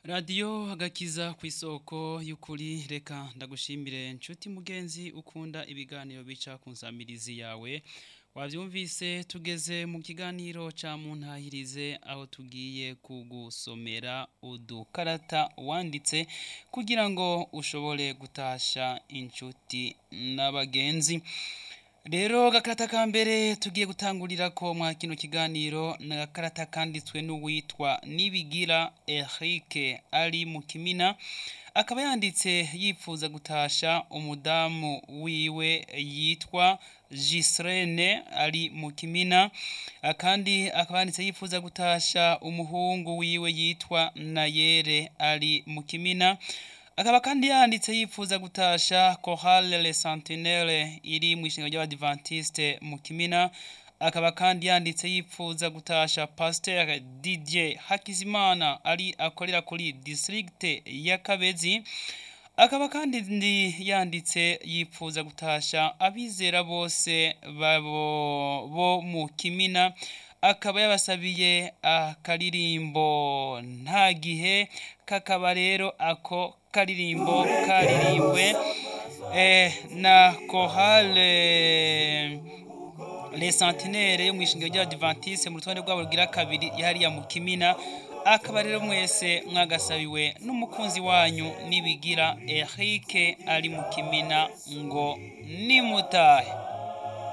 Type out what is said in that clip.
radiyo agakiza ku isoko y'ukuri reka ndagushimire nshuti mugenzi ukunda ibiganiro bica ku nsamirizi yawe wabyumvise tugeze mu kiganiro cya muntahirize aho tugiye kugusomera udukarata wanditse kugira ngo ushobore gutasha inshuti n'abagenzi rero agakarata ka mbere tugiye gutangurira ko mwa kino kiganiro ni agakarata kanditswe n'uwitwa nibigira Eric ari mu kimina akaba yanditse yifuza gutasha umudamu wiwe yitwa Gisrene ari mu kimina kandi akaba yanditse yifuza gutasha umuhungu wiwe yitwa Nayere ari mu kimina akaba kandi yanditse yifuza gutasha Chorale Le Sentinelle iri mu ishinga ry'abadivantiste mu kimina akaba kandi yanditse yifuza gutasha Pasteur Didier Hakizimana ari akorera kuri district ya Kabezi akaba kandi ndi yanditse yifuza gutasha abizera bose babo bo mu kimina akaba yabasabiye akaririmbo nta gihe kakaba rero ako karirimbo karirimbwe eh, na kohale les centenaires yo mu ishingiro ry'abadivantiste mu rutonde rwabo rugira kabiri yahariya mu kimina akaba rero mwese mwagasabiwe n'umukunzi wanyu nibigira Eric ari mu kimina ngo nimutahe